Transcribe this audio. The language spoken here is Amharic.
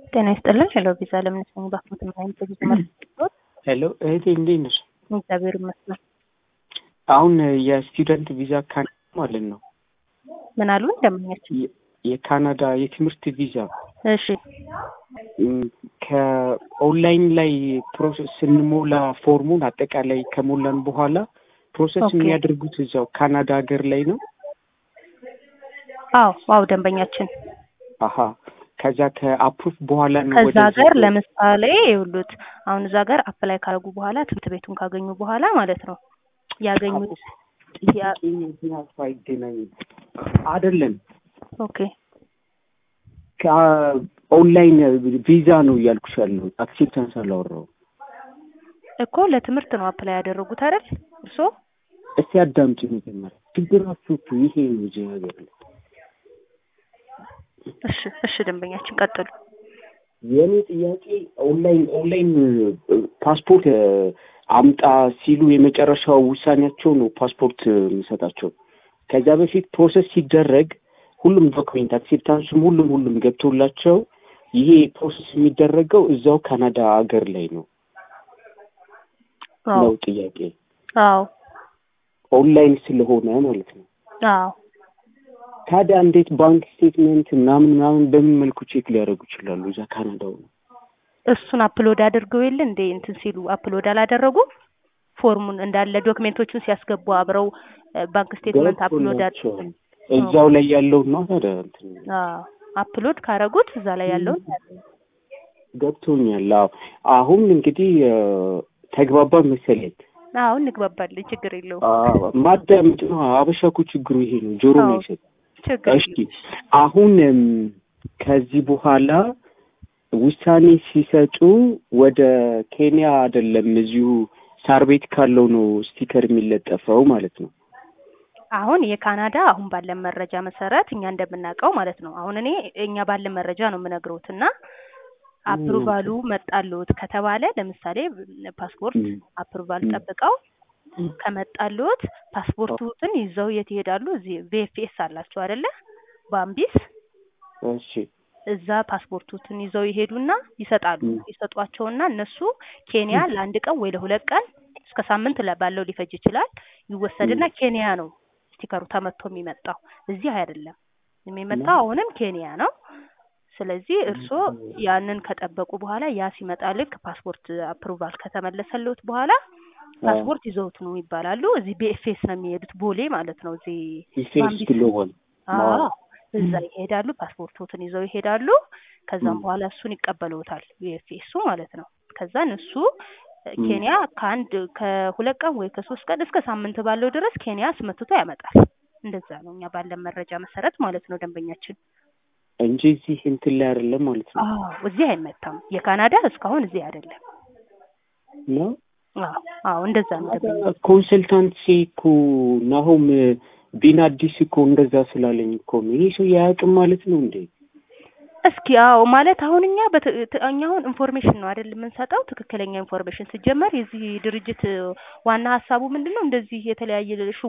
ጤና ይስጥልን። ሄሎ ቪዛ ለምን ሰኝ ባክሞት ምናይም ተጊዜ ማለት ሄሎ እህቴ እንዴት ነሽ? እግዚአብሔር ይመስገን። አሁን የስቱደንት ቪዛ ካናዳ ማለት ነው ምን አሉ እንደምኛችን? የ- የካናዳ የትምህርት ቪዛ እሺ ም፣ ከኦንላይን ላይ ፕሮሰስ ስንሞላ ፎርሙን አጠቃላይ ከሞላን በኋላ ፕሮሰስ ኦኬ። የሚያደርጉት እዛው ካናዳ ሀገር ላይ ነው። አዎ አዎ ደንበኛችን አሀ ከዛ ከአፕሩፍ በኋላ ነው ከዛ ወደዚህ ሀገር ወ- ለምሳሌ ይኸውልዎት አሁን እዛ ሀገር አፕላይ ካደረጉ በኋላ ትምህርት ቤቱን ካገኙ በኋላ ማለት ነው ያገኙት ያ- ጥያቄ ምክንያቱ አይገናኝም አይደለም ኦኬ ከኦንላይን ቪዛ ነው እያልኩሽ ያለው አክሴፕታንስ አላወራው እኮ ለትምህርት ነው አፕላይ ያደረጉት አይደል እርስዎ? እስቲ አዳምጪ መጀመሪያ ችግራችሁ እኮ ይሄ ነው እዚህ ሀገር ላይ እሺ እሺ ደንበኛችን ቀጥሉ። የእኔ ጥያቄ ኦንላይን ኦንላይን ፓስፖርት እ፣ አምጣ ሲሉ የመጨረሻው ውሳኔያቸው ነው ፓስፖርት እ፣ የሚሰጣቸው። ከዛ በፊት ፕሮሰስ ሲደረግ ሁሉም ዶክሜንት አክሴፕታንሱም ሁሉም ሁሉም ገብቶላቸው ይሄ ፕሮሰስ የሚደረገው እዛው ካናዳ ሀገር ላይ ነው አዎ ነው ጥያቄ አዎ ኦንላይን ስለሆነ ማለት ነው። አዎ ታዲያ እንዴት ባንክ ስቴትመንት ምናምን ምናምን በምን መልኩ ቼክ ሊያደርጉ ይችላሉ? እዛ ካናዳው ነው እሱን አፕሎድ አድርገው የለ እንደ እንትን ሲሉ አፕሎድ አላደረጉም። ፎርሙን እንዳለ ዶክሜንቶቹን ሲያስገቡ አብረው እ፣ ባንክ ስቴትመንት አፕሎድ አድ- ገብቶላቸዋል። እዛው ላይ ያለው ነው ታዲያ እንትን አዎ አፕሎድ ካረጉት እዛ ላይ ያለውን ገብቶኛል። አዎ አሁን እንግዲህ እ፣ ተግባባ መሰለኝ። አዎ እንግባባለን፣ ችግር የለውም። አዎ፣ ማዳመጥ ነው። አበሻ እኮ ችግሩ ይሄ ነው፣ ጆሮ ነው አዎ። ይሰጥ። ችግር እሺ አሁን እም፣ ከዚህ በኋላ ውሳኔ ሲሰጡ ወደ ኬንያ አይደለም እዚሁ ሳር ቤት ካለው ነው ስቲከር የሚለጠፈው ማለት ነው። አሁን የካናዳ አሁን ባለን መረጃ መሰረት እኛ እንደምናውቀው ማለት ነው። አሁን እኔ እኛ ባለን መረጃ ነው የምነግረውት እና አፕሩቫሉ መጣልዎት ከተባለ ለምሳሌ ፓስፖርት ም፣ አፕሩቫል ም። ጠብቀው ከመጣልዎት ፓስፖርቱትን ይዘው የት ይሄዳሉ? እዚህ ቪኤፍኤስ አላቸው አይደለ? ባምቢስ እሺ እዛ ፓስፖርቱትን ይዘው ይሄዱና ይሰጣሉ። ም። ይሰጧቸውና እነሱ ኬንያ ለአንድ ቀን ወይ ለሁለት ቀን እስከ ሳምንት ለ- ባለው ሊፈጅ ይችላል። ይወሰድና ኬንያ ነው ስቲከሩ ተመቶ የሚመጣው እዚህ አይደለም የሚመጣው፣ አሁንም ኬንያ ነው። ስለዚህ እርስዎ ያንን ከጠበቁ በኋላ ያ ሲመጣ ልክ ፓስፖርት አፕሩቫል ከተመለሰልዎት በኋላ ፓስፖርት ይዘውት ነው ይባላሉ። እዚህ ቢኤፍኤስ ነው የሚሄዱት፣ ቦሌ ማለት ነው። እዚህ ኢፌክስ ባምቢስ ግሎባል አዎ እዛ ይሄዳሉ። ፓስፖርቶትን ይዘው ይሄዳሉ። ከዛም ም። በኋላ እሱን ይቀበሉታል ዩኤፍኤሱ ማለት ነው። ከዛን እሱ እ፣ ም። ኬንያ ከአንድ ከሁለት ቀን ወይ ከሶስት ቀን እስከ ሳምንት ባለው ድረስ ኬንያ አስመትቶ ያመጣል። እንደዛ ነው እኛ ባለን መረጃ መሰረት ማለት ነው ደንበኛችን። እንጂ እዚህ እንትን ላይ አይደለም ማለት ነው አዎ እዚህ አይመታም። የካናዳ እስካሁን እዚህ አይደለም። ነው አዎ አዎ እንደዛ ነው ደንበኛ ኮንሰልታንሲ እኮ ናሆም ቢን አዲስ እኮ እንደዛ ስላለኝ እኮ ነው። ይሄ ሰው ያያቅም ማለት ነው እንዴ? እስኪ አዎ ማለት አሁን እኛ በት- ት- እኛ አሁን ኢንፎርሜሽን ነው አይደል የምንሰጠው፣ ትክክለኛ ኢንፎርሜሽን ሲጀመር የዚህ ድርጅት ዋና ሀሳቡ ምንድን ነው? እንደዚህ የተለያየ